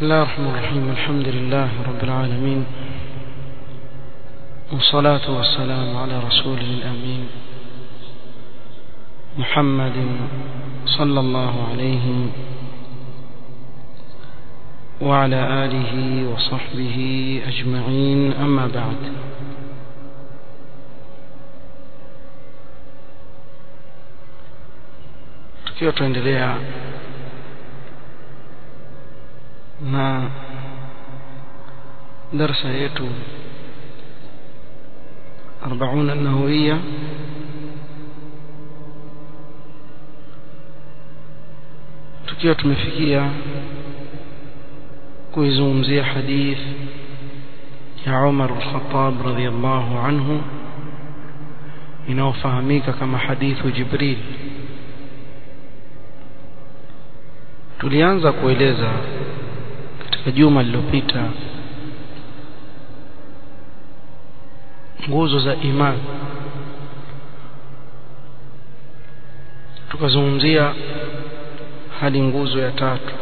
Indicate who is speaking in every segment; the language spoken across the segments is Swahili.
Speaker 1: بسم الله الرحمن الرحيم الحمد لله رب العالمين والصلاة والسلام على رسوله الأمين محمد صلى الله عليه وعلى آله وصحبه أجمعين أما بعد tukiwa tuendelea na darsa yetu 40 النووية tukiwa tumefikia kuizungumzia hadith ya Umar al-Khattab radhiyallahu anhu inayofahamika kama hadithu Jibril tulianza kueleza katika juma lililopita nguzo za imani tukazungumzia hadi nguzo ya tatu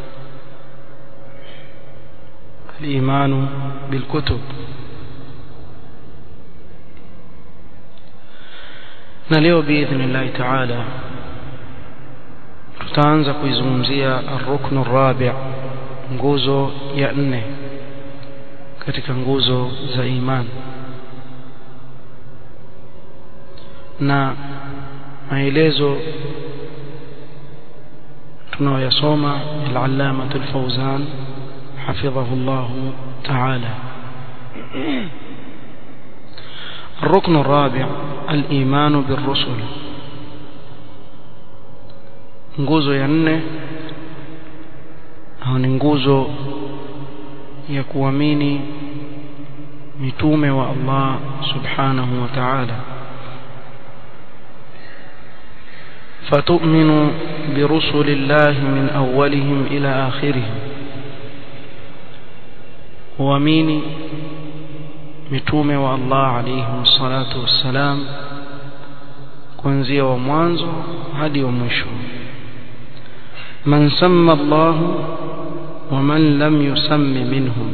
Speaker 1: الإيمان بالكتب na leo biidhnillahi taala tutaanza kuizungumzia arruknu rabi' nguzo ya nne katika nguzo za imani na maelezo tunayoyasoma al-allamah al-fawzan حفظه الله تعالى الركن الرابع الإيمان بالرسل nguzo ya nne au ni nguzo ya kuamini mitume wa Allah subhanahu wa ta'ala فتؤمن برسل الله من أولهم إلى آخرهم huamini mitume wa Allah alayhim salatu wassalam kuanzia wa mwanzo hadi wa mwisho man samma Allah wa man lam yusammi minhum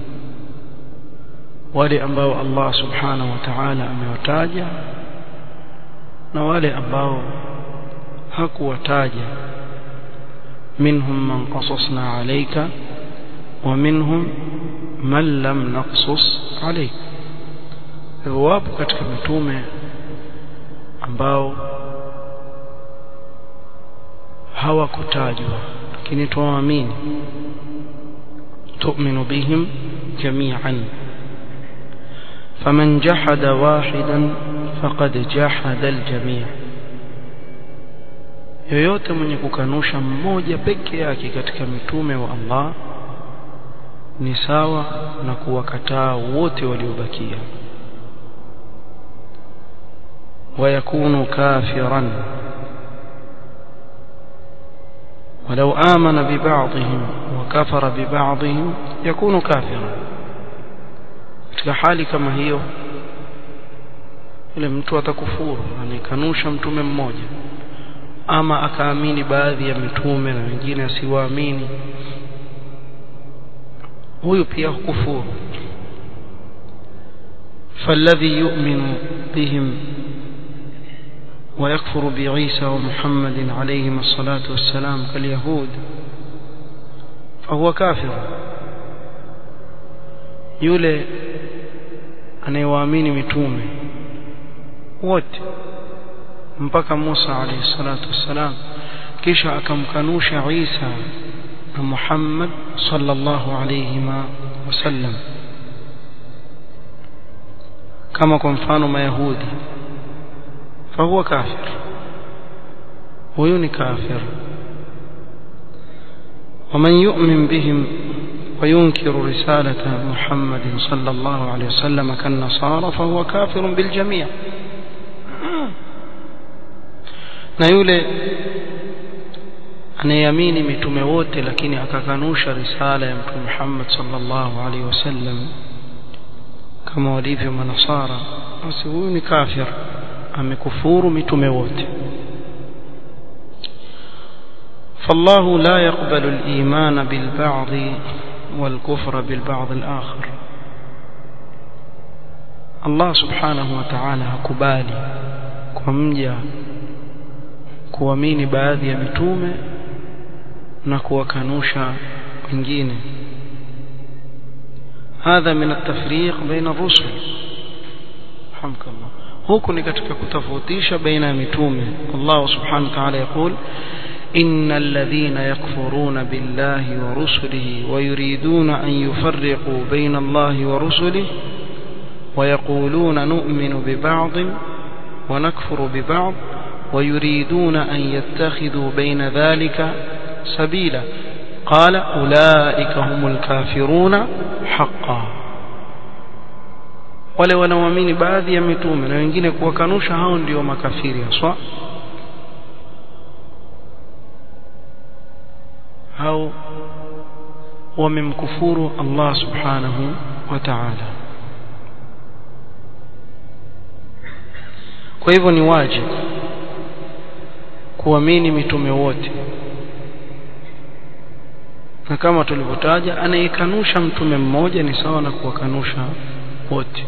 Speaker 1: wale ambao Allah subhanahu wa ta'ala amewataja na wale ambao hakuwataja minhum man qasasna alayka wa minhum man lam naqsus alayk wapo katika mitume ambao hawakutajwa lakini tuamini tu'minu bihim jami'an faman jahada wahidan faqad jahada aljami' yoyote mwenye kukanusha mmoja peke yake katika mitume wa Allah ni sawa na kuwakataa wote waliobakia ويكون كافرا ولو آمن ببعضهم وكفر ببعضهم يكون كافرا katika hali kama hiyo ile mtu atakufuru anikanusha mtume mmoja ama akaamini baadhi ya mitume na wengine asiwaamini huyu pia kufuru فالذي يؤمن بهم ويكفر بعيسى ومحمد عليهما الصلاة والسلام كاليهود فهو كافر yule anayewaamini mitume wote mpaka Musa alayhi salatu wassalam kisha akamkanusha Isa na Muhammad sallallahu alayhima wasallam kama kwa mfano mayahudi fahuwa kafir huyu ni kafir ومن يؤمن بهم وينكر رسالة محمد صلى الله عليه وسلم كالنصارى فهو كافر بالجميع na yule anayeamini mitume wote lakini akakanusha risala ya mtume Muhammad sallallahu alaihi wasallam kama walivyo manasara basi huyu ni kafir amekufuru mitume wote فالله لا يقبل الإيمان بالبعض والكفر بالبعض الآخر الله سبحانه وتعالى hakubali kwa mja kuamini baadhi ya mitume na kuwakanusha wengine هذا من التفريق بين الرسل رحمك الله huku ni katika kutofautisha baina ya mitume Allah subhanahu wa ta'ala يقول إن الذين يكفرون بالله ورسله ويريدون أن يفرقوا بين الله ورسله ويقولون نؤمن ببعض ونكفر ببعض ويريدون أن يتخذوا بين ذلك سبيلا قال أولئك هم الكافرون حقا wale wanaoamini baadhi ya mitume na wengine kuwakanusha hao ndio makafiri haswa hao wamemkufuru Allah subhanahu wa ta'ala kwa hivyo ni wajibu kuamini mitume wote na kama tulivyotaja anayekanusha mtume mmoja ni sawa na kuwakanusha wote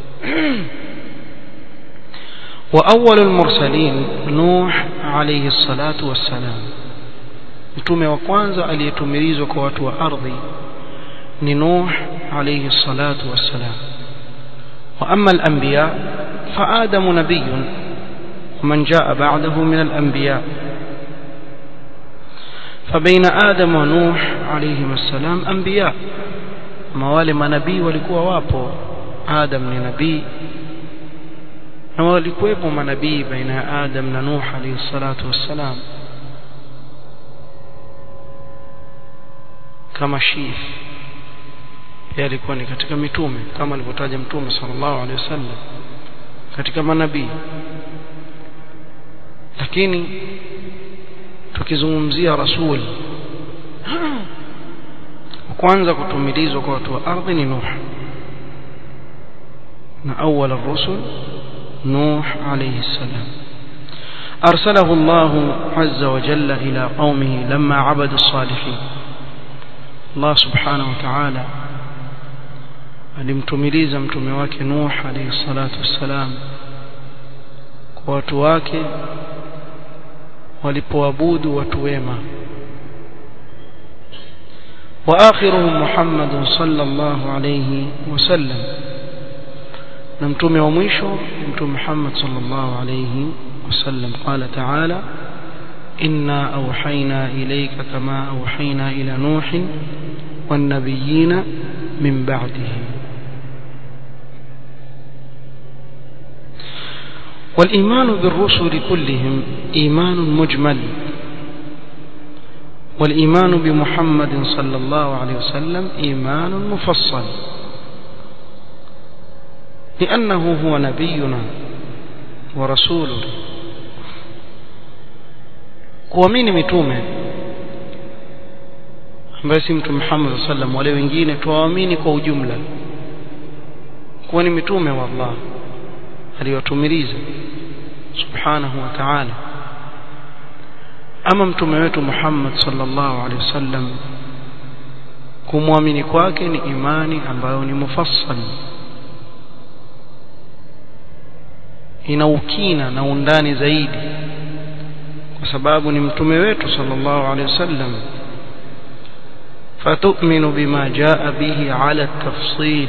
Speaker 1: وأول المرسلين نوح عليه الصلاة والسلام mtume wa kwanza aliyetumilizwa kwa watu wa ardhi ni Nuh alayhi salatu wassalam wa amma al-anbiya fa Adamu nabiyyun ومن جاء بعده من الأنبياء فبين آدم ونوح عليهما السلام أنبياء موالي منبي walikuwa wapo Adam ni nabii na walikuwepo manabii baina ya Adam na Nuh alayhi salatu wassalam kama Shif pia alikuwa ni katika mitume kama alivyotaja mtume sallallahu alaihi wasallam katika manabii lakini tukizungumzia rasul kwanza kutumilizwa kwa watu wa ardhi ni Nuh na awwal ar-rusul Nuh alayhi salam أرسله الله عز وجل إلى قومه لما عبدوا الصالحين الله سبحانه وتعالى alimtumiliza mtume wake Nuh alayhi salatu wassalam kwa watu wake walipoabudu watu wema واخرهم محمد صلى الله عليه وسلم na mtume wa mwisho mtume Muhammad sallallahu alayhi wasallam qala ta'ala inna awhayna ilayka kama awhayna ila nuh wan nabiyina min ba'dihi والإيمان بالرسل كلهم إيمان مجمل والإيمان بمحمد صلى الله عليه وسلم إيمان مفصل لأنه هو نبينا ورسولنا kuamini mitume ambaye si mtume Muhammad sallam wale wengine tuwaamini kwa ujumla kuwa ni mitume wa Allah aliyotumiliza subhanahu wa ta'ala ama mtume wetu Muhammad sallallahu alaihi wasallam kumwamini kwake ni imani ambayo ni mufassal ina ukina na undani zaidi kwa sababu ni mtume wetu sallallahu alaihi wasallam فتؤمن بما جاء به على التفصيل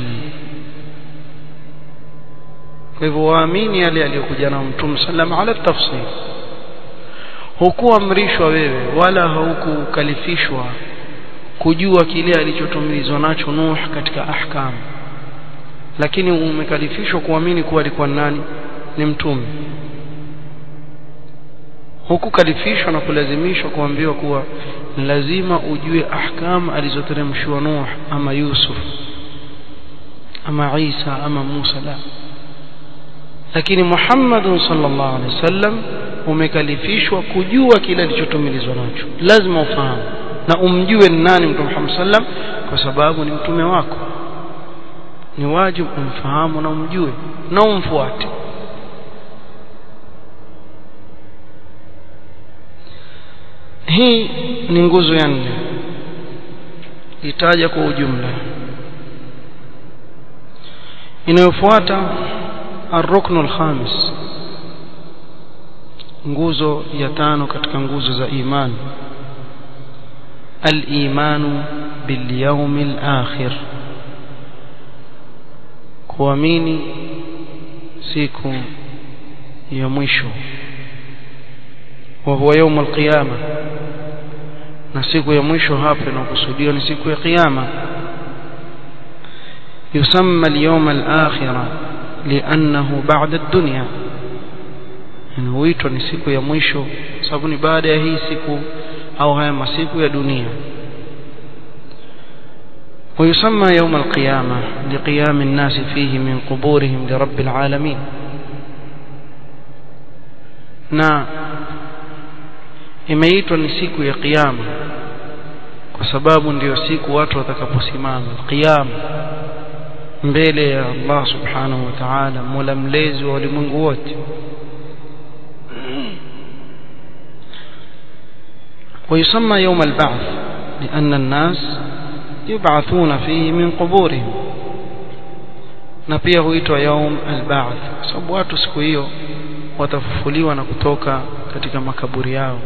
Speaker 1: hivyo waamini yale aliyokuja na mtume sallam ala tafsil hukuamrishwa wewe wala haukukalifishwa kujua kile alichotumilizwa nacho Nuh katika ahkam lakini umekalifishwa kuamini kuwa alikuwa nani ni mtume hukukalifishwa na kulazimishwa kuambiwa kuwa lazima ujue ahkam alizoteremshwa Nuh ama Yusuf ama Isa ama Musa la lakini Muhammad sallallahu alaihi wasallam umekalifishwa kujua kile alichotumilizwa nacho lazima ufahamu na umjue ni nani mtume Muhammad sallam kwa sababu ni mtume wako ni wajibu umfahamu na umjue na umfuate hii ni nguzo ya nne itaja kwa ujumla inayofuata الركن الخامس nguzo ya tano katika nguzo za imani al-imanu bil yawmil akhir kuamini siku ya mwisho wa huwa يوم القيامه na siku ya mwisho hapa inakusudiwa ni siku ya kiyama yusamma al-yawm al-akhirah li'annahu ba'da ad-dunya huitwa ni siku ya mwisho sababu ni baada ya hii siku au haya masiku ya dunia ويسمى يوم القيامة لقيام الناس فيه من قبورهم لرب العالمين na imeitwa ni siku ya kiyama kwa sababu ndiyo siku watu watakaposimama kiyama mbele ya Allah subhanahu wa ta'ala mola mlezi wa ulimwengu wote ويسمى يوم البعث لأن الناس يبعثون فيه من قبورهم na pia huitwa yaum alba'th sababu watu siku hiyo watafufuliwa na kutoka katika makaburi yao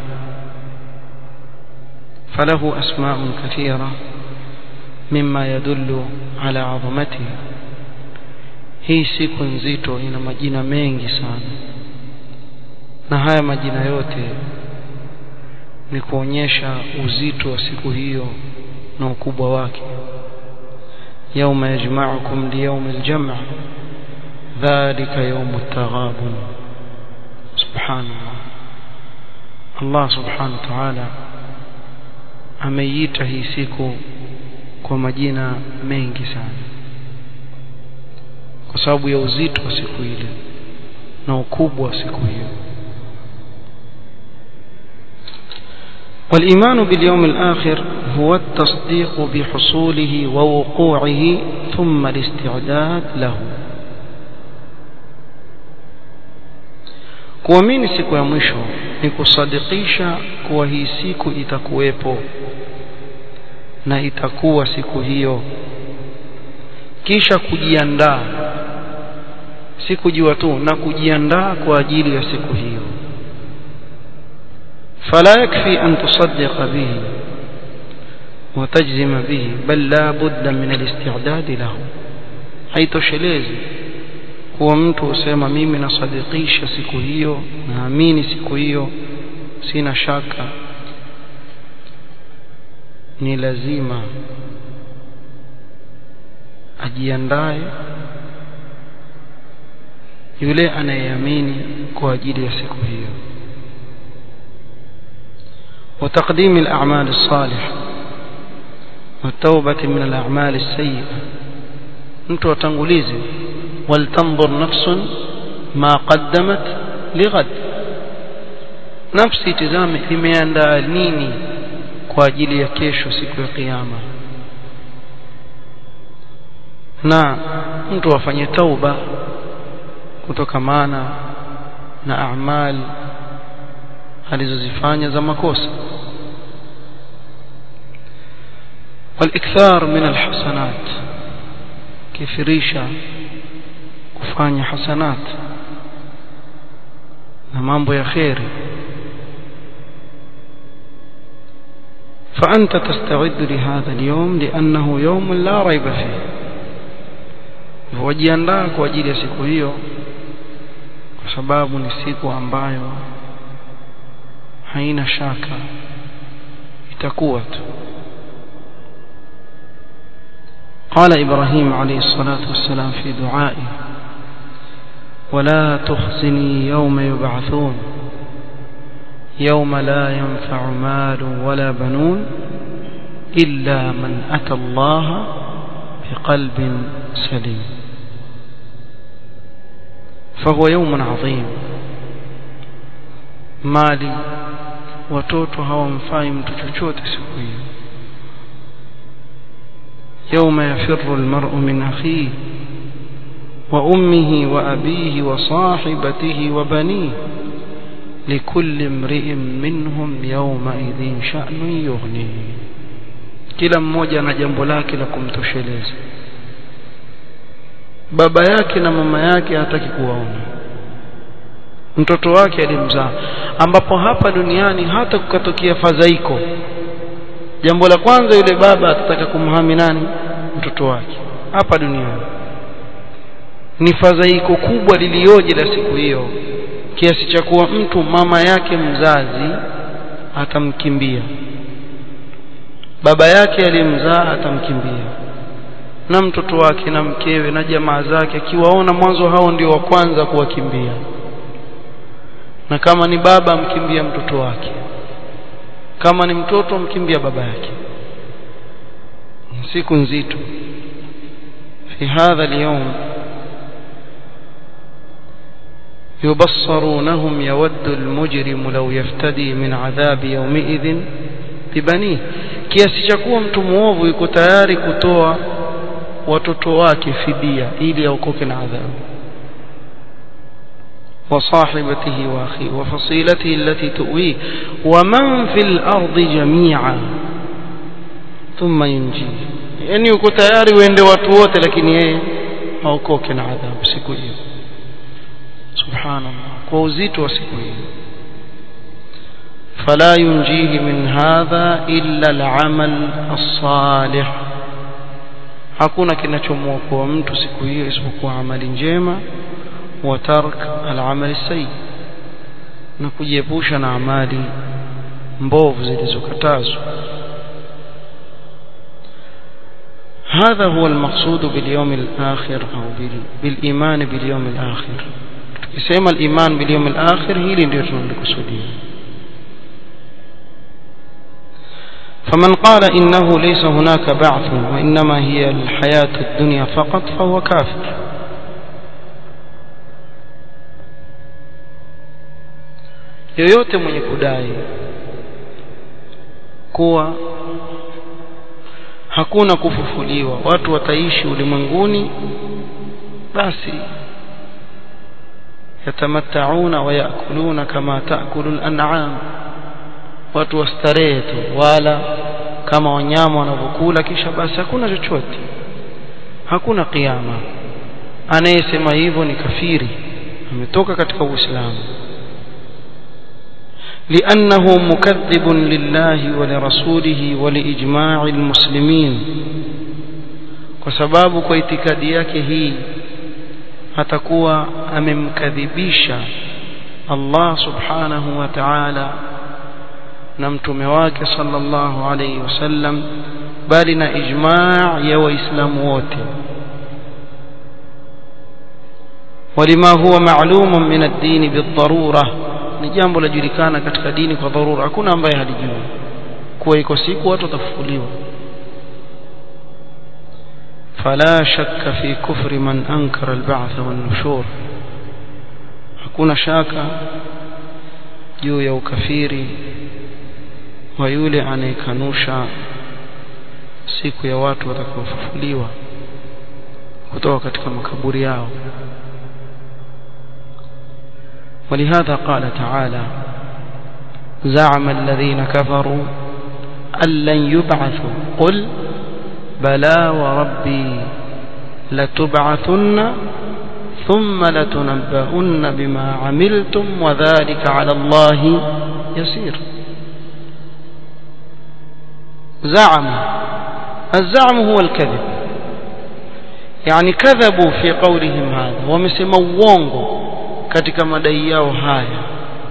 Speaker 1: falahu asma'un kathira mimma yadullu ala 'azamatihi hii siku nzito ina majina mengi sana na haya majina yote ni kuonyesha uzito wa siku hiyo na ukubwa wake يوم يجمعكم ليوم الجمع ذلك يوم التغابن سبحان الله الله سبحانه وتعالى ameiita hii siku kwa majina mengi sana kwa sababu ya uzito wa siku ile na ukubwa wa siku hiyo والإيمان باليوم الآخر هو التصديق بحصوله ووقوعه ثم الاستعداد له kuamini siku ya mwisho ni kusadikisha kuwa hii siku itakuwepo na itakuwa siku hiyo kisha kujiandaa si kujua tu na kujiandaa kwa ajili ya siku hiyo فلا يكفي أن تصدق به وتجزم به بل لا بد من الاستعداد له haitoshelezi kuwa mtu husema mimi nasadikisha siku hiyo naamini siku hiyo sina shaka ni lazima ajiandae yule anayeamini kwa ajili ya siku hiyo وتقديم الأعمال الصالحة والتوبة من الأعمال السيئة أنت وتنغليزي ولتنظر نفس ما قدمت لغد نفسي تزامي imeandaa nini kwa ajili ya kesho siku ya kiyama na mtu afanye tauba kutokamana na amali alizozifanya za makosa والاكثار من الحسنات كثيرisha kufanya hasanat na mambo ya khairi فأنت تستعد لهذا اليوم لأنه يوم لا ريب فيه wajiandaa kwa ajili ya siku hiyo kwa sababu ni siku ambayo haina shaka itakuwa tu قال إبراهيم عليه الصلاة والسلام في دعائه ولا تخزني يوم يبعثون يوم لا ينفع مال ولا بنون إلا من أتى الله بقلب سليم فهو يوم عظيم mali watoto hawamfai mtu chochote siku hiyo يوم يفر المرء من أخيه وأمه وأبيه وصاحبته وبنيه likulli imri'in minhum yawma idhin sha'nun yughni kila mmoja ana jambo lake la kumtosheleza baba yake na mama yake hataki kuwaona mtoto wake alimzaa ambapo hapa duniani hata kukatokea fadhaiko jambo la kwanza yule baba atataka kumhami nani mtoto wake hapa duniani ni fadhaiko kubwa lilioje la siku hiyo kiasi cha kuwa mtu mama yake mzazi atamkimbia baba yake aliyemzaa atamkimbia na mtoto wake na mkewe na jamaa zake akiwaona mwanzo hao ndio wa kwanza kuwakimbia na kama ni baba amkimbia mtoto wake kama ni mtoto amkimbia baba yake siku nzito في هذا اليوم يبصرونهم يود المجرم لو يفتدي من عذاب يومئذ ببنيه kiasi cha kuwa mtu muovu yuko tayari kutoa watoto wake fidia ili aokoke na adhabu وصاحبته واخيه وفصيلته التي تؤويه ومن في الارض جميعا ثم ينجيه yani uko tayari uende watu wote lakini yeye aokoke na adhabu siku hiyo subhanallah kwa uzito wa siku hiyo فلا ينجيه من هذا إلا العمل الصالح hakuna kinachomwokoa mtu siku hiyo isipokuwa amali njema wa tark al-amal sayyi na kujiepusha na amali mbovu zilizokatazwa هذا هو المقصود باليوم الآخر أو بالإيمان باليوم الآخر tukisema al-iman bil yawm al-akhir hili ndio tunalokusudia فمن قال إنه ليس هناك بعث وإنما هي الحياة الدنيا فقط فهو كافر yoyote mwenye kudai kuwa hakuna kufufuliwa watu wataishi ulimwenguni basi yatamattauna wa yakuluna kama taakulu al-an'am watu wastarehe tu wala kama wanyama wanavyokula kisha basi hakuna chochote hakuna kiyama anayesema hivyo ni kafiri ametoka katika uislamu لأنه مكذب لله ولرسوله ولإجماع المسلمين وسباب كايتكادي yake hii atakuwa amemkadhibisha Allah subhanahu wa ta'ala na mtume wake sallallahu alayhi wasallam bali na ijma' ya waislamu wote ولما هو معلوم من الدين بالضروره ni jambo lajulikana katika dini kwa dharura hakuna ambaye halijui kuwa iko siku watu watafufuliwa فلا شك في كفر من أنكر البعث والنشور hakuna shaka juu ya ukafiri wa yule anayekanusha siku ya watu watakaofufuliwa kutoka katika makaburi yao ولهذا قال تعالى زعم الذين كفروا أن لن يبعثوا قل بلى وربي لتبعثن ثم لتنبؤن بما عملتم وذلك على الله يسير زعم الزعم هو الكذب يعني كذبوا في قولهم هذا ومسموا uongo katika madai yao haya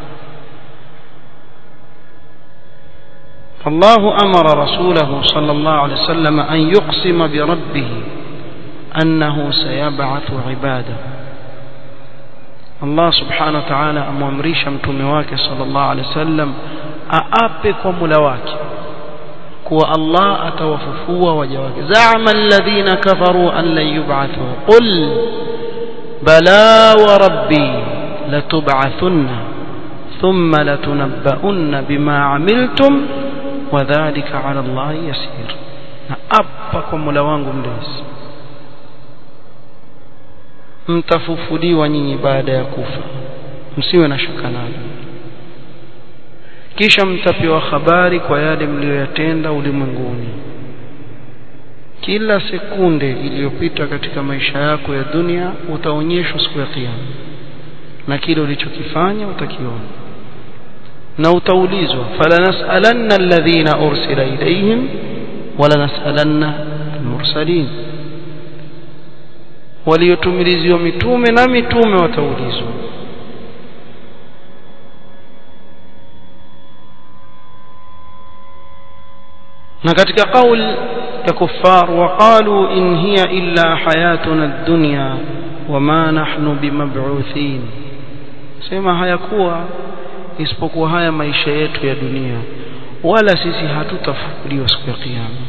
Speaker 1: الله أمر رسوله صلى الله عليه وسلم أن يقسم بربه أنه سيبعث عباده الله سبحانه وتعالى أمامريش متمواك صلى الله عليه وسلم أأبك وملواك كو الله أتوففوا وجواك زعم الذين كفروا أن لن يبعثوا قل بلى وربي لتبعثن ثم لتنبؤن بما عملتم وذلك على الله يسير naapa mola wangu mlezi mtafufuliwa nyinyi baada ya kufa msiwe na shaka nalo kisha mtapewa habari kwa yale mliyoyatenda ulimwenguni kila sekunde iliyopita katika maisha yako ya dunia utaonyeshwa siku ya kiyama na kile ulichokifanya utakiona na utaulizwa falanasalanna alladhina ursila ilayhim walanasalanna almursalin waliotumiliziwa mitume na mitume wataulizwa na katika kauli ya kuffar waqalu in hiya illa hayatuna ad-dunya wama nahnu bimab'uthin sema hayakuwa isipokuwa haya maisha yetu ya dunia wala sisi hatutafufuliwa siku ya kiyama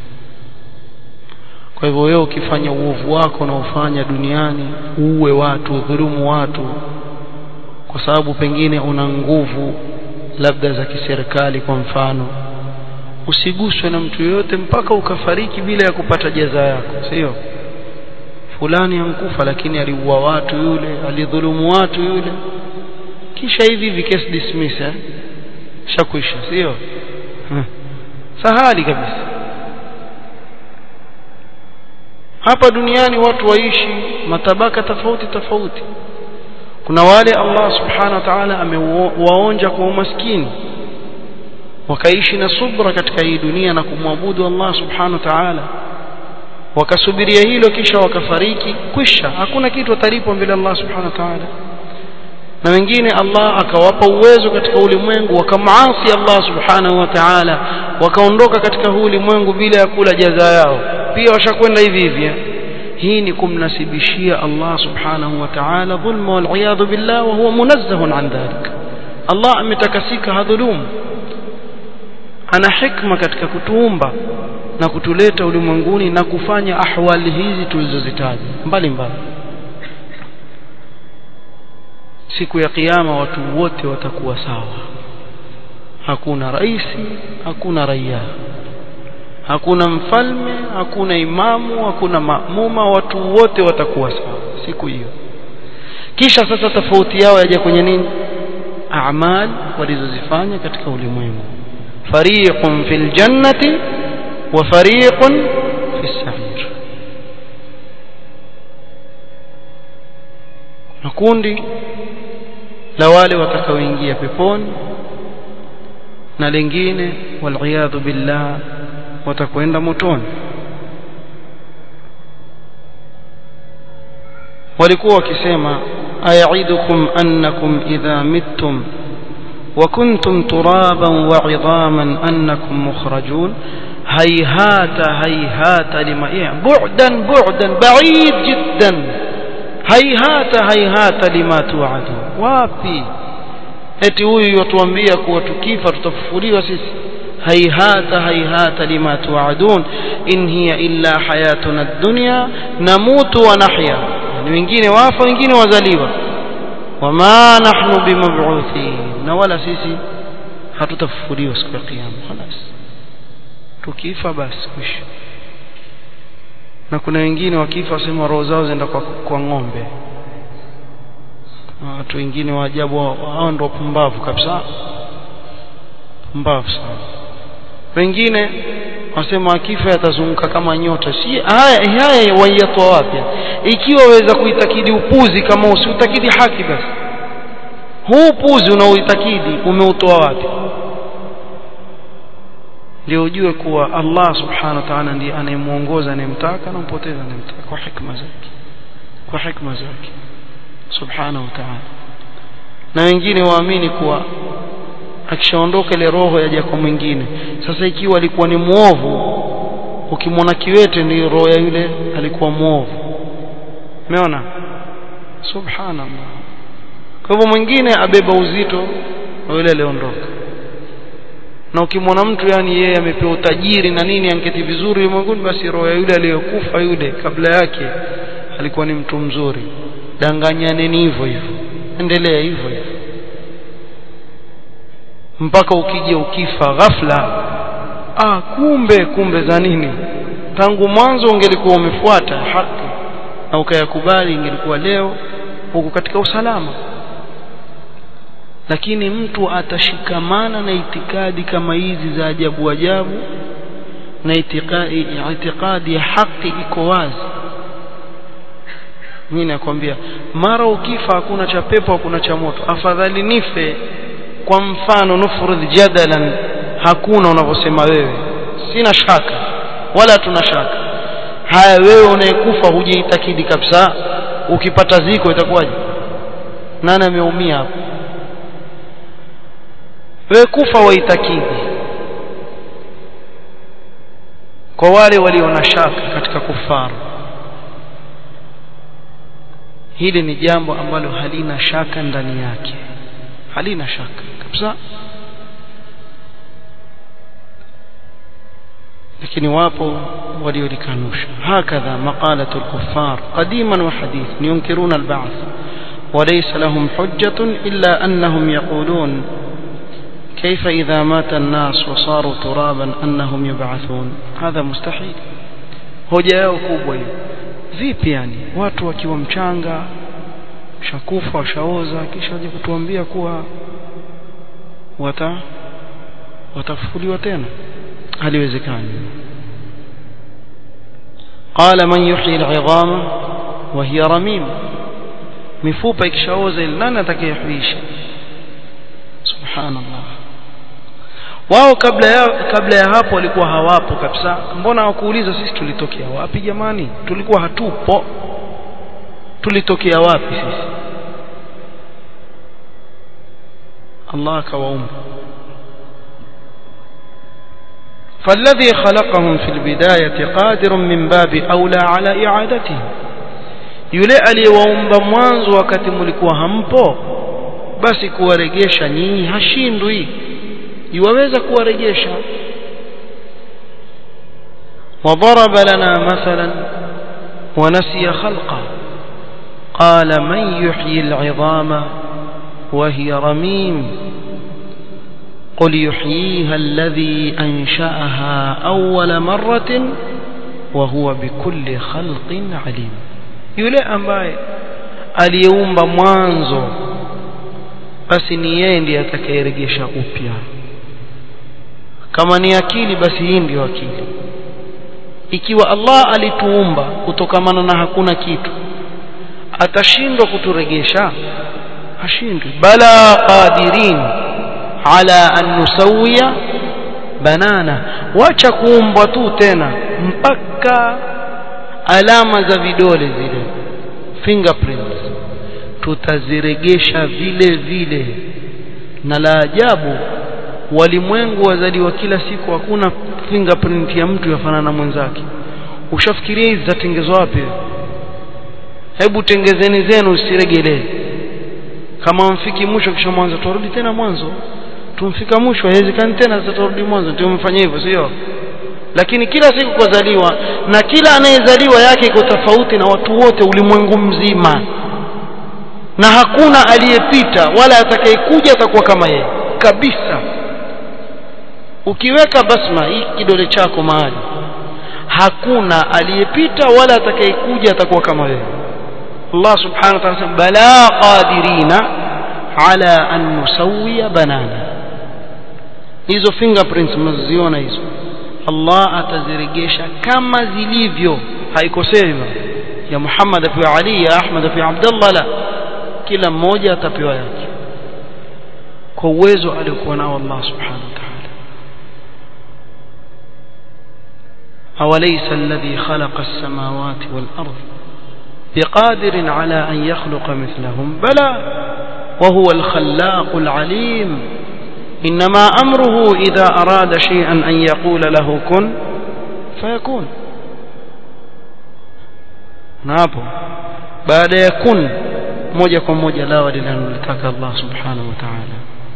Speaker 1: kwa hivyo wewe ukifanya uovu wako na ufanya duniani uue watu dhulumu watu kwa sababu pengine una nguvu labda za kiserikali kwa mfano usiguswe na mtu yoyote mpaka ukafariki bila ya kupata jaza yako sio fulani ankufa lakini aliua watu yule alidhulumu watu yule kisha hivi hivi case dismiss eh shakwisha sio sahali kabisa hapa duniani watu waishi matabaka tofauti tofauti kuna wale Allah subhanahu wa ta'ala amewaonja kwa umaskini wakaishi na subra katika hii dunia na kumwabudu Allah subhanahu wa ta'ala wakasubiria hilo kisha wakafariki kwisha hakuna kitu atalipwa mbele Allah subhanahu wa ta'ala na wengine Allah akawapa uwezo katika ulimwengu wakamaasi Allah subhanahu wa ta'ala wakaondoka katika huu ulimwengu bila ya kula jaza yao pia washakwenda hivi hivi hii ni kumnasibishia Allah subhanahu wa ta'ala dhulma wal iyadhu billah wa huwa munazzahun an dhalik Allah ametakasika hadhulumu ana hikma katika kutuumba na kutuleta ulimwenguni na kufanya ahwali hizi tulizozitaja mbali mbali siku ya kiyama watu wote watakuwa sawa hakuna raisi hakuna raia hakuna mfalme hakuna imamu hakuna maamuma watu wote watakuwa sawa siku hiyo kisha sasa tofauti yao yaja kwenye nini a'mal walizozifanya katika ulimwengu fariqun fil jannati wa fariqun fis sa'ir na kundi la wale watakaoingia peponi na lingine waliyadhu billah watakwenda motoni walikuwa wakisema ayaidukum annakum idha mittum وكنتم ترابا وعظاما أنكم مخرجون هيهات هيهات لما يعني بعدا بعدا بعيد جدا هيهات هيهات لما توعدون wapi eti huyu yatuambia kuwa tukifa tutafufuliwa sisi haihata haihata lima tuadun in hiya illa hayatuna dunya namutu wa nahya yani wengine wafa wengine wazaliwa wama nahnu bimab'uthin na wala sisi hatutafufuliwa siku ya kiyama خلاص tukifa basi kwisha na kuna wengine wakifa wasema roho zao zenda kwa, kwa ng'ombe watu wengine wa ajabu hao ndio pumbavu kabisa pumbavu sana wengine wasema akifa yatazunguka kama nyota si haya haya wayatoa wapi ikiwa waweza kuitakidi upuzi kama usiutakidi haki basi huu upuzi unaoitakidi umeutoa wapi ndio ujue kuwa Allah subhanahu wa ta'ala ndiye anayemuongoza anayemtaka na mpoteza anayemtaka kwa hikma zake kwa hikma zake subhanahu wa ta'ala na wengine waamini kuwa akishaondoka ile roho yaja kwa mwingine sasa ikiwa alikuwa ni muovu ukimwona kiwete ni roho ya yule alikuwa muovu umeona subhanallah kwa hivyo mwingine abeba uzito wa yule aliondoka na ukimwona mtu yani yeye amepewa utajiri na nini anketi vizuri ulimwenguni basi roho ya yule aliyokufa yule kabla yake alikuwa ni mtu mzuri danganyaneni hivyo hivyo endelea hivyo hivyo mpaka ukija ukifa ghafla ah kumbe kumbe za nini tangu mwanzo ungelikuwa umefuata haki na ukayakubali ingelikuwa leo huko katika usalama lakini mtu atashikamana na itikadi kama hizi za ajabu ajabu na itikadi, itikadi ya haki iko wazi mimi nakwambia mara ukifa hakuna cha pepo hakuna cha moto afadhali nife kwa mfano nufrudh jadalan hakuna unavyosema wewe sina shaka wala tuna shaka haya wewe unayekufa hujaitakidi kabisa ukipata ziko itakuwaje nani ameumia hapo wewe kufa waitakidi kwa wale walio na shaka katika kufaru hili ni jambo ambalo halina shaka ndani yake halina shaka kabisa lakini wapo waliolikanusha hakadha maqalatu al-kuffar qadiman wa hadith yunkiruna al-ba'th وليس لهم حجة إلا أنهم يقولون كيف إذا مات الناس وصاروا ترابا أنهم يبعثون هذا مستحيل hoja yao kubwa hiyo vipi yani watu wakiwa mchanga shakufa washaoza kisha waje kutuambia kuwa wata watafufuliwa tena haliwezekani qala man yuhyi al'idhama wa hiya ramim mifupa ikishaoza ile nani atakayehuisha subhanallah wao kabla ya kabla ya hapo walikuwa hawapo kabisa mbona hawakuuliza sisi tulitokea wapi jamani tulikuwa hatupo tulitokea wapi sisi Allah akawaumba فالذي خلقهم في البداية قادر من باب أولى على إعادتهم yule aliyewaumba mwanzo wakati mlikuwa hampo basi kuwaregesha nyinyi hashindwi yuwaweza kuwarejesha وضرب لنا مثلا ونسي خلقه قال من يحيي العظام وهي رميم قل يحييها الذي أنشأها أول مرة وهو بكل خلق عليم yule ambaye aliyeumba mwanzo basi ni yeye ndiye atakayerejesha upya kama ni akili basi hii ndiyo akili ikiwa Allah alituumba kutokamana na hakuna kitu atashindwa kuturegesha hashindwi bala qadirin ala an nusawiya banana wacha kuumbwa tu tena mpaka alama za vidole zile fingerprints tutaziregesha vile vile na la ajabu walimwengu wazaliwa kila siku hakuna fingerprint ya mtu yafanana na mwenzake ushafikiria hizi zatengezwa wapi hebu tengezeni zenu usiregelee kama mfiki mwisho kisha mwanzo turudi tena mwanzo tumfika mwisho haiwezekani tena sasa turudi mwanzo ndio mfanye hivyo sio lakini kila siku kuzaliwa na kila anayezaliwa yake iko tofauti na watu wote ulimwengu mzima na hakuna aliyepita wala atakayekuja atakuwa kama yeye kabisa ukiweka basma hii kidole chako mahali hakuna aliyepita wala atakayekuja atakuwa kama wewe Allah subhanahu wa ta'ala bala qadirina ala an nusawiya banana hizo fingerprints mnaziona hizo Allah ataziregesha kama zilivyo haikosei ya Muhammad apewa Ali ya Ahmad apewa Abdullah la kila mmoja atapewa yake kwa uwezo aliokuwa nao Allah subhanahu wa ta'ala أوليس الذي خلق السماوات والأرض بقادر على أن يخلق مثلهم بلى وهو الخلاق العليم إنما أمره إذا أراد شيئا أن يقول له كن فيكون napo baada ya kun moja kwa moja lawa linalolitaka Allah subhanahu wa ta'ala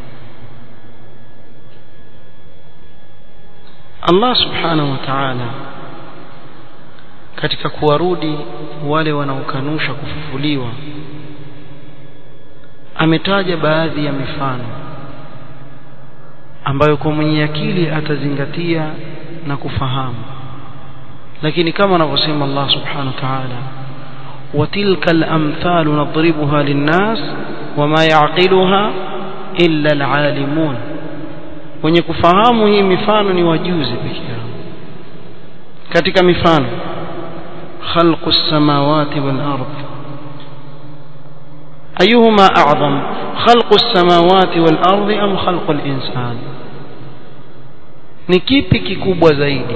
Speaker 1: Allah subhanahu wa ta'ala katika kuwarudi wale wanaokanusha kufufuliwa ametaja baadhi ya mifano ambayo kwa mwenye akili atazingatia na kufahamu lakini kama anavyosema Allah subhanahu wa ta'ala وتلك الأمثال نضربها للناس وما يعقلها illa alalimun wenye kufahamu hii mifano ni wajuzi pekee yao katika mifano khalqu as-samawati wal ardh أيهما أعظم خلق السماوات والأرض أم خلق الإنسان ni kipi kikubwa zaidi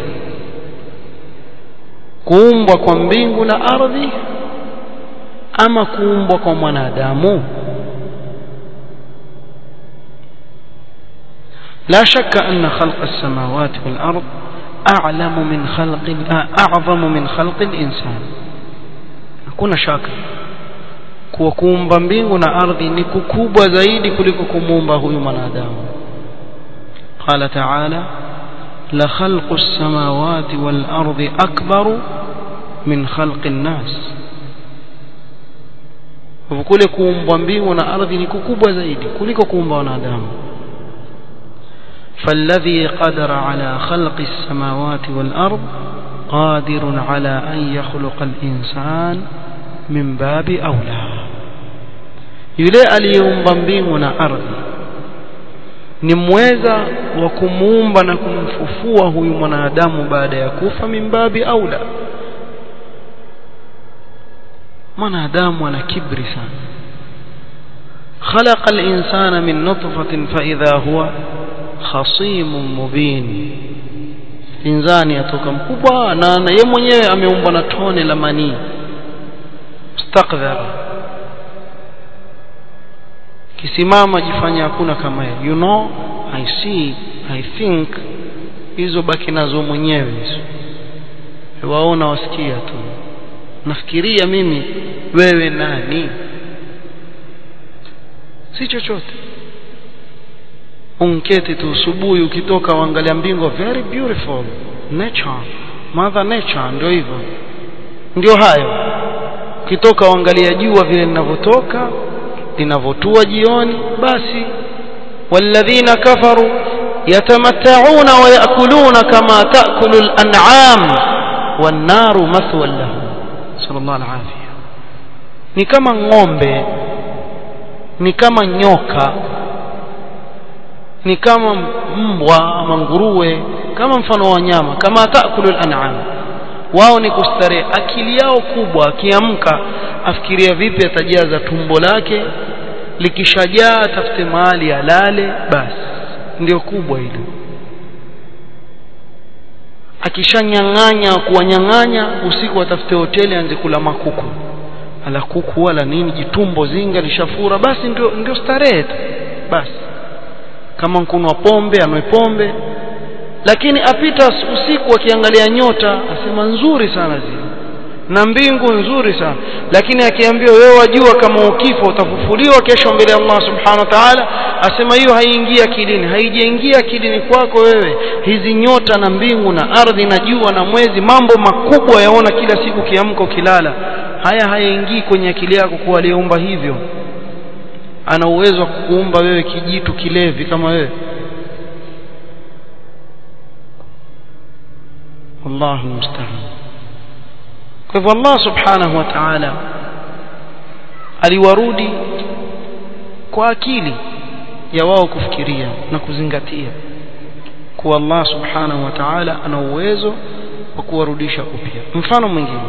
Speaker 1: kuumbwa kwa mbingu na ardhi ama kuumbwa kwa mwanadamu لا شك أن خلق السماوات والأرض أعلم من خلق أعظم من خلق الإنسان hakuna shaka kuwa kuumba mbingu na ardhi ni kukubwa zaidi kuliko kumuumba huyu mwanadamu qala ta'ala la khalqu as-samawati wal ardi akbaru min khalqi an-nas kule kuumbwa mbingu na ardhi ni kukubwa zaidi kuliko kuumba wanadamu فالذي قدر على خلق السماوات والأرض قادر على أن يخلق الإنسان من باب أولى yule aliyeumba mbingu na ardhi ni mweza wa kumuumba na kumfufua huyu mwanadamu baada ya kufa mimbabi aula mwanadamu ana kibri sana خلق الإنسان من نطفة فإذا هو خصيم مبين inzani atoka mkubwa na yeye mwenyewe ameumbwa na tone la manii mustakdhar kisimama jifanya hakuna kama yeye you know i see i think hizo baki nazo mwenyewe hizo waona wasikia tu nafikiria mimi wewe nani si chochote unketi tu usubuhi ukitoka uangalia mbingu very beautiful nature mother nature ndio hivyo ndio hayo ukitoka uangalia jua vile linavyotoka linavyotua jioni basi walladhina kafaru yatamatta'una wa ya'kuluna kama ta'kulu al-an'am wan-naru mathwan lahum sallallahu alayhi ni kama ng'ombe ni kama nyoka ni kama mbwa ama nguruwe kama mfano wa wanyama kama taakulu al-an'am wao ni kustarehe akili yao kubwa akiamka afikiria vipi atajaza tumbo lake likishajaa atafute mahali alale basi ndio kubwa hilo akishanyang'anya kuwanyang'anya usiku atafute hoteli anze kula makuku ala kuku wala nini jitumbo zinga lishafura basi ndio ndio starehe tu basi kama kunwa pombe anwe pombe lakini apita usiku akiangalia nyota asema nzuri sana zile na mbingu nzuri sana lakini akiambiwa wewe wajua kama ukifa utafufuliwa kesho mbele ya Allah subhanahu wa ta'ala asema hiyo haiingia akilini haijaingia akilini kwako wewe hizi nyota na mbingu na ardhi na jua na mwezi mambo makubwa yaona kila siku kiamka ukilala haya hayaingii kwenye akili yako kuwa aliyeumba hivyo ana uwezo wa kukuumba wewe kijitu kilevi kama wewe Allahu musta'an kwa hivyo Allah subhanahu wa ta'ala aliwarudi kwa akili ya wao kufikiria na kuzingatia kuwa Allah subhanahu wa ta'ala ana uwezo wa kuwarudisha upya mfano mwingine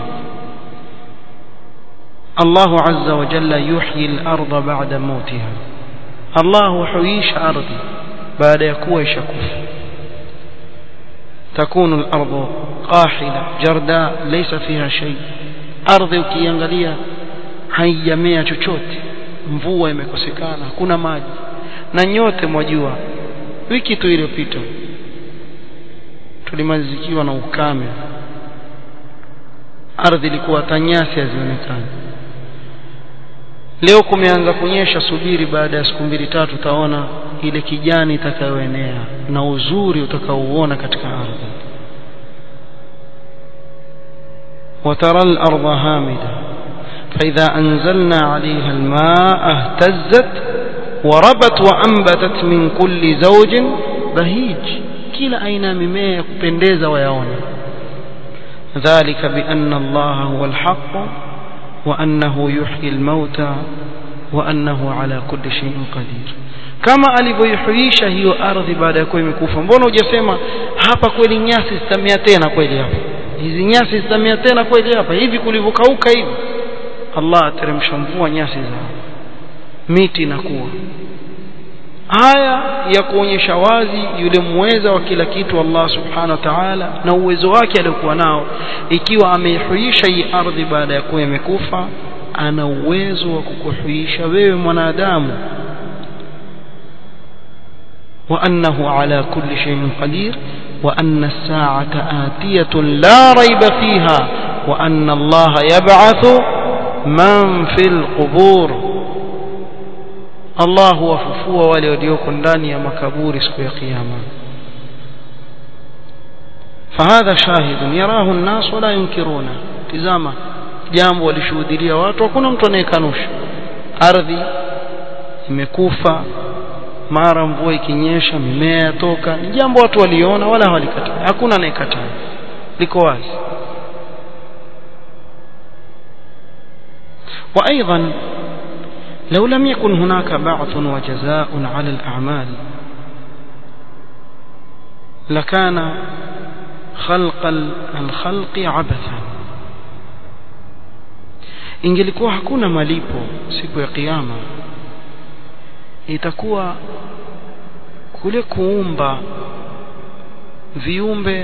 Speaker 1: الله عز وجل يحيي الأرض بعد موتها الله حييش أرضي بعد يكوى شكوف تكون الأرض قاحلة جرداء ليس فيها شيء أرضي ukiangalia haijamea chochote mvua imekosekana hakuna maji na nyote mwajua wiki tu iliyopita tulimalizikiwa na ukame ardhi ilikuwa tanyasi hazionekani leo kumeanza kunyesha subiri baada ya siku mbili tatu utaona ile kijani itakayoenea na uzuri utakaouona katika ardhi وترى الأرض هامدة فإذا أنزلنا عليها الماء اهتزت وربت وأنبتت من كل زوج بهيج كلا أين ممية كبنديز ويعون ذلك بأن الله هو الحق وأنه يحيي الموتى wa annahu ala kulli shay'in qadir kama alivyoihuisha hiyo ardhi baada ya kuwa imekufa mbona hujasema hapa kweli nyasi zitamea tena kweli hapa hizi nyasi zitamea tena kweli hapa hivi kulivyokauka hivi Allah ateremsha mvua nyasi zao miti inakuwa haya ya kuonyesha wazi yule muweza wa kila kitu Allah subhanahu wa ta'ala na uwezo wake aliokuwa nao ikiwa ameihuisha hii ardhi baada ya kuwa imekufa ana uwezo wa kukuhuisha wewe mwanadamu وأنه على كل شيء قدير وأن الساعة آتية لا ريب فيها وأن الله يبعث من في القبور الله وففوا wale walioko ndani ya makaburi siku ya kiyama فهذا شاهد يراه الناس ولا ينكرونه tizama jambo walishuhudia watu hakuna mtu anayekanusha ardhi imekufa mara mvua ikinyesha mimea yatoka ni jambo watu waliona wala hawalikataa hakuna anayekataa liko wazi وايضا لو لم يكن هناك بعث وجزاء على الاعمال لكان خلق الخلق عبثا ingelikuwa hakuna malipo siku ya kiyama itakuwa kule kuumba viumbe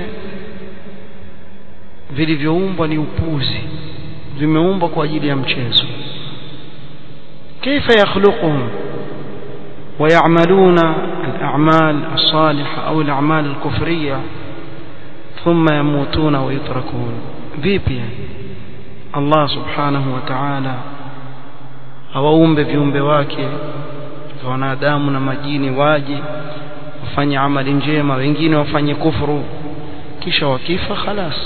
Speaker 1: vilivyoumbwa ni upuzi vimeumbwa kwa ajili ya mchezo كيف يخلقهم ويعملون الأعمال الصالحة أو الأعمال الكفرية ثم يموتون ويتركون vipi Allah subhanahu wa ta'ala awaumbe viumbe wake wanadamu na majini waje wafanye amali njema wengine wafanye kufuru kisha wakifa khalas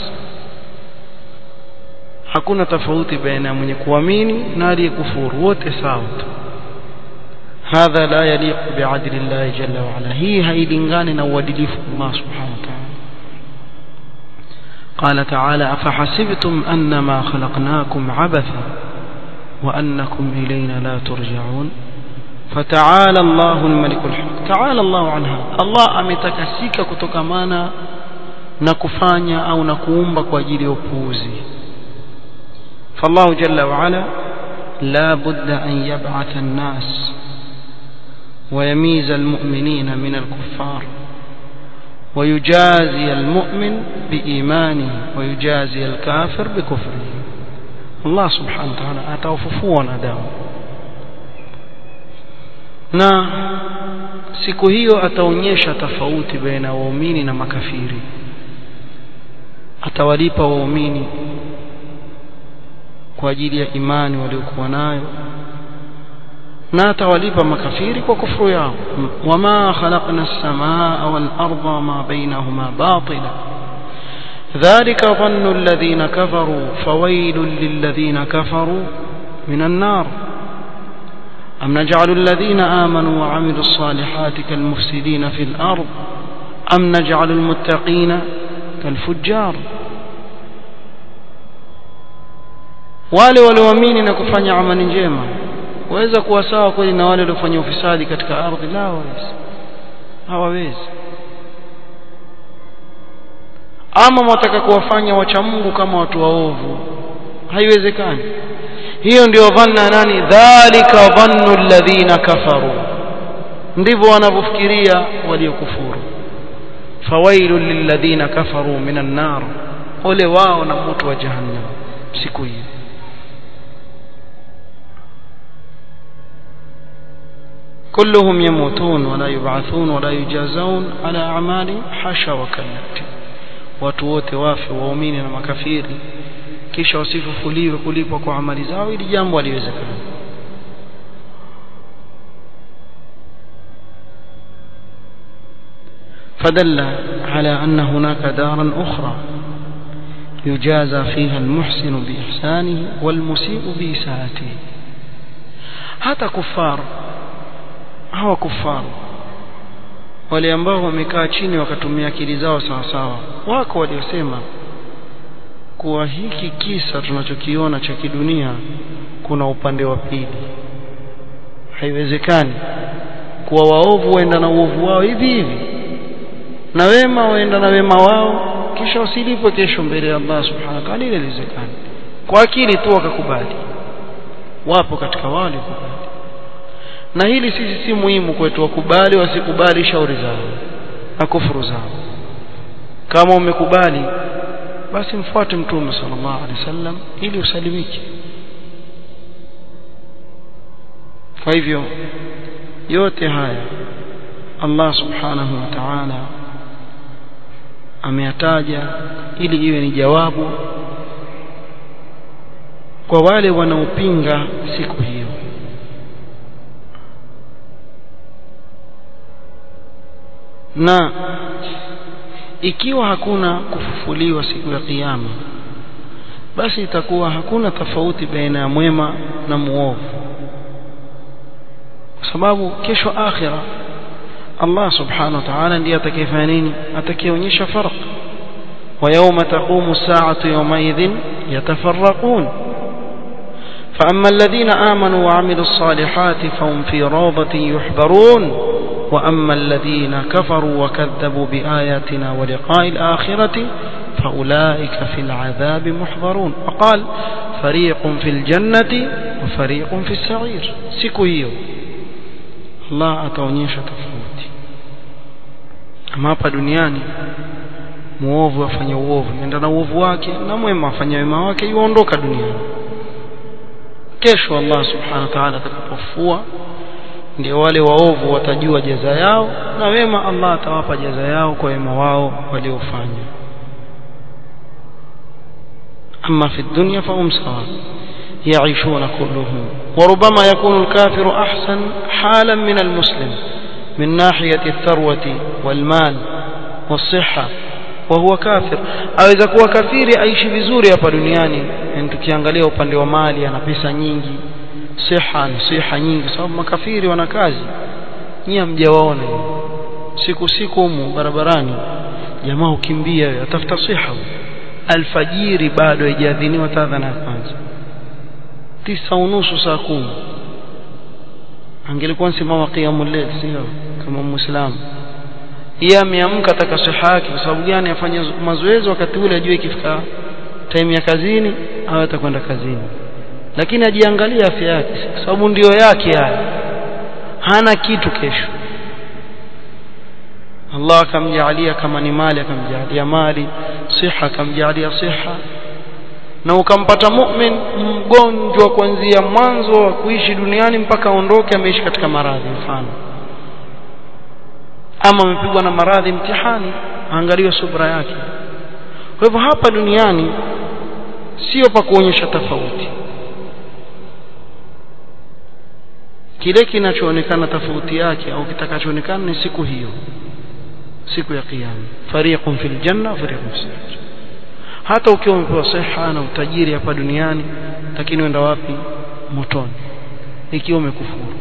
Speaker 1: hakuna tofauti baina ya mwenye kuamini na aliyekufuru wote sawa tu hadha la yaliqu bi'adli Allah jalla wa ala hii hailingani na uadilifu Allah subhanahu wa ta'ala قال تعالى أفحسبتم أنما خلقناكم عبثا وأنكم إلينا لا ترجعون فتعالى الله الملك الحق تعالى الله عنها الله ametakasika kutokamana na kufanya au na kuumba kwa ajili ya upuuzi فالله جل وعلا لا بد أن يبعث الناس ويميز المؤمنين من الكفار ويجازي المؤمن بإيمانه ويجازي الكافر بكفره الله سبحانه وتعالى أتوففوا نداهم na siku hiyo ataonyesha tofauti baina waumini na makafiri atawalipa waumini kwa ajili ya imani waliokuwa nayo na atawalipa makafiri kwa kufuru yao wama khalaqna as-samaa wal arda ma bainahuma batila ذلك ظن الذين كفروا فويل للذين كفروا من النار أم نجعل الذين آمنوا وعملوا الصالحات كالمفسدين في الأرض أم نجعل المتقين كالفجار wale walioamini na kufanya amali njema waweza kuwa sawa kweli na wale waliofanya ufisadi katika ardhi la hawawezi hawawezi ama mwataka kuwafanya wacha Mungu kama watu waovu haiwezekani hiyo ndio dhanna nani dhalika dhannu alladhina kafaru ndivyo wanavyofikiria waliokufuru fawailu lilladhina kafaru minan nar ole wao na moto wa jahannam siku hiyo كلهم يموتون ولا يبعثون ولا يجازون على أعمال حاشا وكلا watu wote wafe waumini na makafiri kisha wasifufuliwe kulipwa kwa amali zao ili jambo haliwezekana فدل على أن هناك دارا أخرى يجازى فيها المحسن بإحسانه والمسيء بإساءته hata kufar hawa kufar wale ambao wamekaa chini wakatumia akili zao sawa sawa wako waliosema kuwa hiki kisa tunachokiona cha kidunia kuna upande wa pili haiwezekani kuwa waovu waenda na uovu wao hivi hivi na wema waenda na wema wao kisha wasilipwe kesho mbele ya Allah subhanahu wa ta'ala ile haiwezekani kwa akili tu wakakubali wapo katika wale kubali na hili sisi si muhimu kwetu wakubali wasikubali shauri zao na kufuru zao kama umekubali basi mfuate mtume sallallahu alaihi wasallam ili usalimike kwa hivyo yote haya Allah subhanahu wa ta'ala ameyataja ili iwe ni jawabu kwa wale wanaopinga siku hiyo na ikiwa hakuna kufufuliwa siku ya kiyama basi itakuwa hakuna tofauti baina ya mwema na muovu kwa sababu kesho akhira Allah subhanahu wa ta'ala ndiye atakayefanya nini atakayeonyesha farq wa yawma taqumu as-sa'atu yawmaidhin yatafarraqun فأما الذين آمنوا وعملوا الصالحات فهم في روضة يحبرون وأما الذين كفروا وكذبوا بآياتنا ولقاء الآخرة فأولئك في العذاب محضرون وقال فريق في الجنة وفريق في السعير سكويو الله أتونيش تفوتي أما hapa duniani muovu afanye uovu nenda na uovu wake na mwema afanye wema wake yuondoka duniani kesho Allah subhanahu wa ta'ala atakapofua ndio wale waovu watajua jaza yao na wema Allah atawapa jaza yao kwa wema wao waliofanya أما في الدنيا فهم سواء يعيشون كلهم وربما يكون الكافر أحسن حالا من المسلم من ناحية الثروة والمال والصحة وهو كافر aweza kuwa kafiri aishi vizuri hapa duniani tukiangalia upande wa mali ana pesa nyingi siha na siha nyingi sababu makafiri wana kazi nyie mjawaona siku siku humu barabarani jamaa ukimbia atafuta siha alfajiri bado haijaadhiniwa tadhana ya kwanza tisa unusu saa kumi angelikuwa nsimama qiyamul layl sio kama muislamu yeye ameamka ataka siha yake kwa sababu gani afanye mazoezi wakati ule ajue ikifika time ya kazini au atakwenda kazini lakini ajiangalie afya yake kwa sababu ndio yake haya hana kitu kesho Allah akamjalia kama ni mali akamjalia mali siha akamjalia siha na ukampata mu'min mgonjwa kuanzia mwanzo wa kuishi duniani mpaka aondoke ameishi katika maradhi mfano ama amepigwa na maradhi mtihani angaliwe subra yake kwa hivyo hapa duniani sio pa kuonyesha tofauti kile kinachoonekana tofauti yake au kitakachoonekana ni siku hiyo siku ya kiyama fariqun fil janna fariqun fis hata ukiwa umepewa siha na utajiri hapa duniani lakini uenda wapi motoni ikiwa umekufuru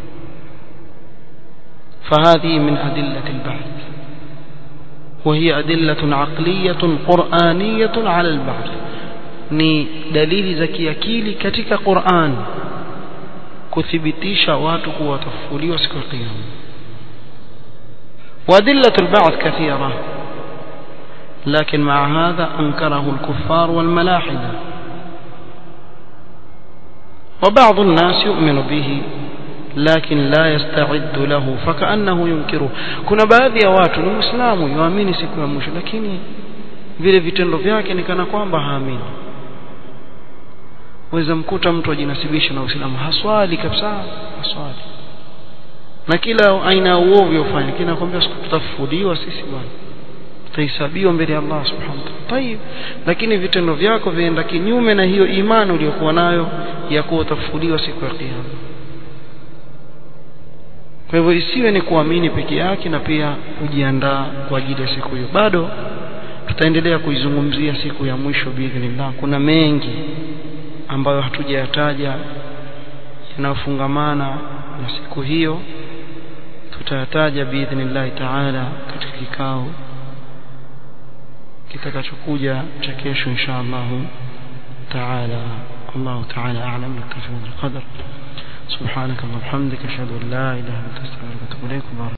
Speaker 1: فهذه من أدلة البعث وهي أدلة عقلية قرآنية على البعث ni dalili za kiakili katika Qur'an kuthibitisha watu kuwa watafufuliwa siku ya kiyama وأدلة البعث كثيرة لكن مع هذا أنكره الكفار والملاحدة وبعض الناس يؤمن به لكن لا يستعد له فكأنه ينكره kuna baadhi ya watu ni muislamu yuamini siku ya mwisho lakini vile vitendo vyake ni kana kwamba haamini waweza mkuta mtu ajinasibisha na Uislamu haswali kabisa haswali na kila aina ya uovu ufanye lakini nakwambia siku tutafufuliwa sisi bwana tutahesabiwa mbele ya Allah subhanahu wa ta'ala tayib lakini vitendo vyako vienda kinyume na hiyo imani uliyokuwa nayo ya kuwa utafufuliwa siku ya kiyama kwa hivyo isiwe ni kuamini peke yake na pia kujiandaa kwa ajili ya siku hiyo bado tutaendelea kuizungumzia siku ya mwisho biidhnillah kuna mengi ambayo hatujayataja yanayofungamana na siku hiyo tutayataja biidhnillah taala katika kikao kitakachokuja cha kesho insha Allah taala الله تعالى أعلم نكتفي بالقدر سبحانك اللهم وبحمدك اشهد ان لا اله الا انت استغفرك واتوب اليك